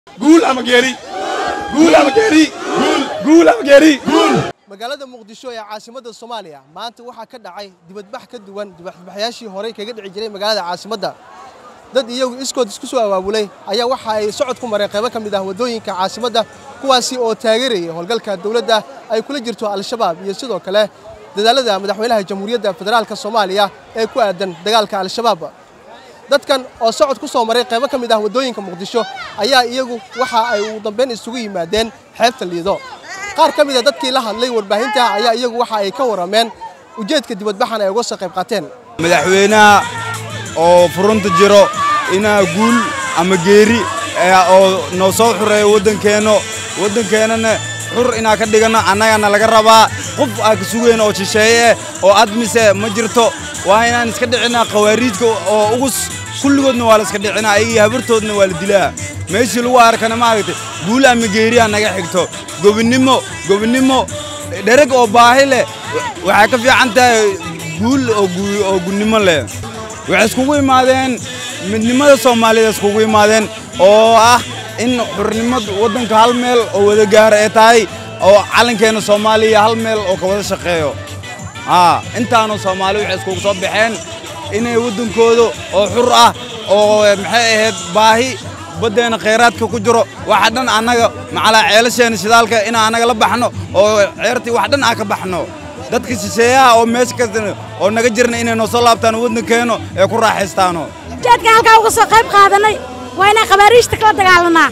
guul ama geeri guul ama geeri guul ama geeri magaalada muqdisho ee caasimadda soomaaliya maanta waxaa ka dhacay dibadbax ka duwan dibadbaxyaashii horey kaga dhici jiray magaalada caasimadda dad iyagu iskood isku soo abaabulay ayaa waxa ay socod ku mareen qaybo ka mid ah waddooyinka caasimadda kuwaasi oo taageerayay howlgalka dowladda ay kula jirto al-shabaab iyo sidoo kale dadaalada madaxweynaha jamhuuriyadda federaalka soomaaliya ee ku aadan dagaalka al-shabaab dadkan oo socod ku soo maray qaybo ka mid ah waddooyinka muqdisho ayaa iyagu waxa ay ugu dambayn isugu yimaadeen xeebta liido qaar ka mid a dadkii la hadlay warbaahinta ayaa iyagu waxa ay ka warrameen ujeedka dibadbaxan ay uga soo qayb qaateen madaxweynaha oo furunta jiro inaa guul ama geeri oo noo soo xureeyo waddankeenno waddankeennana xur inaa ka dhiganno annagana laga rabaa qof aa ka sugayn oo shisheeye eh oo admise ma jirto waa inaan iska dhicinaa khawaariijka oo ugus kulligoodna waa la iska dhicinaa ayagii habartoodna waa la dilaa meeshii lagu arkana maaragtay guul ama geeriha naga xigto gobonnimo gobonnimo dhereg oo baahi leh waxay ka fiican tahay guul oo gunnimo leh waxay iskugu imaadeen midnimada soomaaliyed iskugu imaadeen oo ah in xurnimad waddanka hal meel oo wada gaara ay tahay oo calankeenna soomaaliya hal meel oo ka wada shaqeeyo aa intaanu soomaali waxay iskugu soo baxeen inay waddankooda oo xur ah oo maxay ahayd baahi baddeenna khayraadka ku jiro waxa dhan annaga macalaa ceelasheenna shidaalka inaan annaga la baxno oo ceertii wax dhan aan ka baxno dadka shisheeyaha oo meesha kasta oo naga jirna inay noo soo laabtaan waddankeenno ee ku raaxaystaano jeedka halkaa uga soo qayb qaadanay waa inaan khabaariijta kala dagaalanaa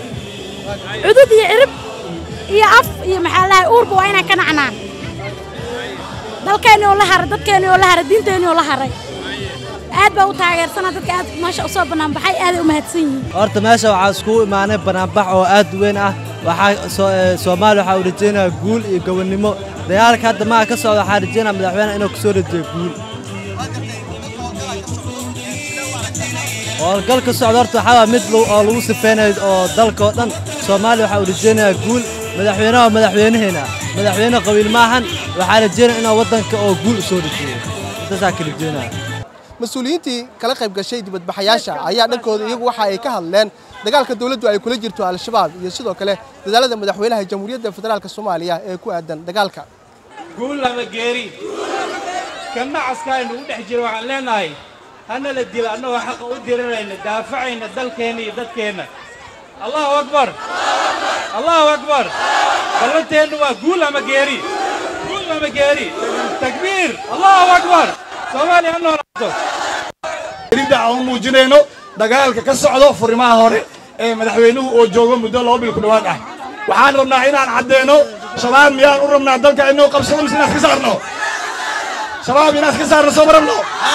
cudud iyo cirib iyo af iyo maxaa lahay uurba waa inaan ka nacnaa dalkeenni oo la haray dadkeenni oo la haray diinteenni oo la haray aad baa u taageersanaa dadka aad meesha u soo bannaanbaxay aaday u mahadsan yihiin horta meesha waxaa iskugu imaanay bannaanbax oo aad u weyn ah waxaa soomaaliya waxaa u rajaynayaa guul iyo gobonnimo dagaalka hadda maha ka socda waxaa rajaynaya madaxweynaha inuu kusoo rajeeyo guul howlgalka socda horta waxaa waa mid oo lagu sifeynayo oo dalka oo dhan soomaaliya waxaa u rajaynayaa guul madaxweynaha waa madaxweynaheena madaxweyne qabiil maahan waxaa rajaynaya inuu waddanka oo guul u soo rajeeyo intaasaa ka rajaynaya mas-uuliyiintii kala qayb gashay dibadbaxayaasha ayaa dhankooda iyagu waxa ay ka hadleen dagaalka dowladdu ay kula jirto al-shabaab iyo sidoo kale dadaalada madaxweynaha jamhuuriyadda federaalka soomaaliya ee ku aadan dagaalka guul ama geeri kan nacaska aynu u dhex jiro waxaan leenahay hana la dilo annagoo xaqa u dirirayna daafacayna dalkeenna iyo dadkeenna allahu akbar allahu akbar ballanteennu waa guul ama geeri guul ama geeri takbiir allahu akbar soomaaliya ha noolaato geerida aan muujinayno dagaalka ka socdo furimaha hore ee madaxweynuhu oo joogo muddo laba bil ku dhowaad ah waxaan rabnaa inaan caddeeno shabaab miyaan u rabnaa dalka inuu qabsado mise inaan iska saarno shabaab inaan iska saarno soo ma rabno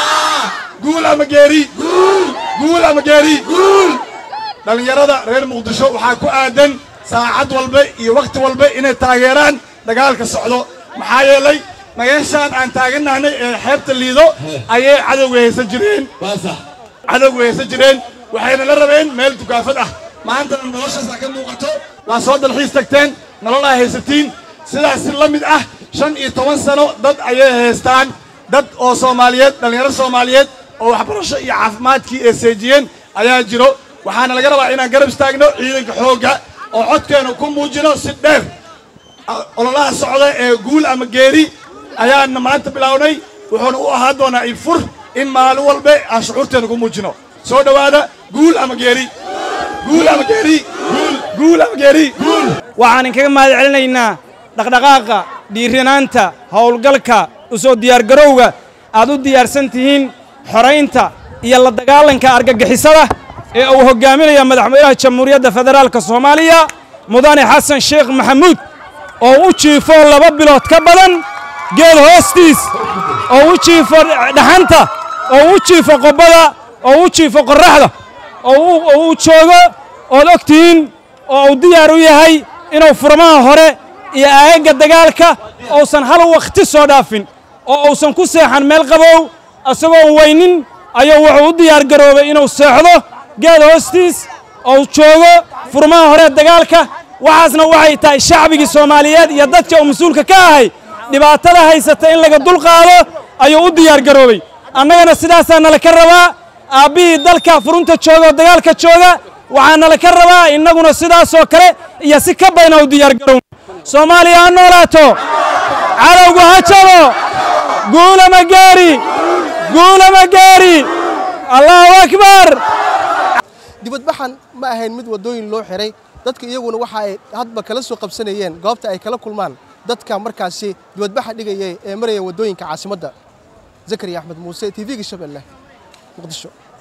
guul ama geeri guul ama geeri dhallinyarada reer muqdisho waxaa ku aadan saacad walba iyo wakhti walba inay taageeraan dagaalka socdo maxaa yeelay magaashaan aan taagannahnay ee xeebta liido ayay cadowga haysan jireen cadowga haysan jireen waxayna la rabeen meel dukaafad ah maantana noloshaasaa ka muuqato waa soo dalxiis tagteen nolol ay haysatiin sidaas si la mid ah shan iyo toban sano dad ayay haystaan dad oo soomaaliyeed dhallinyaro soomaaliyeed oo waxbarasho iyo caafimaadkii ay seejiyeen ayaa jiro waxaana laga rabaa inaan garab istaagno ciidanka xoogga oo codkeenu ku muujino si dheer ololaha socda ee guul ama geeri ayaana maanta bilownay wuxuuna u ahaan doonaa ifur in maalin walba aan shucuurteena ku muujino soo dhowaada guul ama geeri guul ama geeri guul ama geeri waxaan inkaga mahad celinaynaa dhaqdhaqaaqa dhiiranaanta howlgalka u soo diyaargarowga aad u diyaarsan tihiin xoraynta iyo la dagaalanka argagixisada ee uu hoggaaminaya madaxweynaha jamhuuriyadda federaalka soomaaliya mudane xasan sheekh maxamuud oo u jiifo laba bilood ka badan geed hoostiis oo u jiifo dhaxanta oo u jiifo qobbada oo u jiifo qorraxda oo uu joogo ood og tihiin oo uu diyaar u yahay inuu furmaha hore iyo aagagga dagaalka uusan hal wakhti soo dhaafin oo uusan ku seexan meel qabow isagoon weynin ayuu wuxuu u diyaar garoobay inuu seexdo geed hoostiis oo joogo furmaha hore dagaalka waxaasna waxay tahay shacbigii soomaaliyeed iyo dadka uu mas-uulka ka ahay dhibaatada haysata in laga dulqaado ayuu u diyaar garoobay annagana sidaasaa nala ka rabaa aabbihii dalka furunta jooga oo dagaalka jooga waxaana la ka rabaa innaguna sidaasoo kale iyo si ka bayna u diyaargarowno soomaaliya ha noolaato cadowgu ha jabo guulama gaari guulama gaari allahu akbar dibadbaxan ma ahayn mid waddooyin loo xiray dadka iyaguna waxa ay hadba kala soo qabsanayeen goobta ay kala kulmaan dadka markaasi dibadbaxa dhigayay ee maraya waddooyinka caasimadda zakariya axmed muuse t v-ga shabeelle muqdisho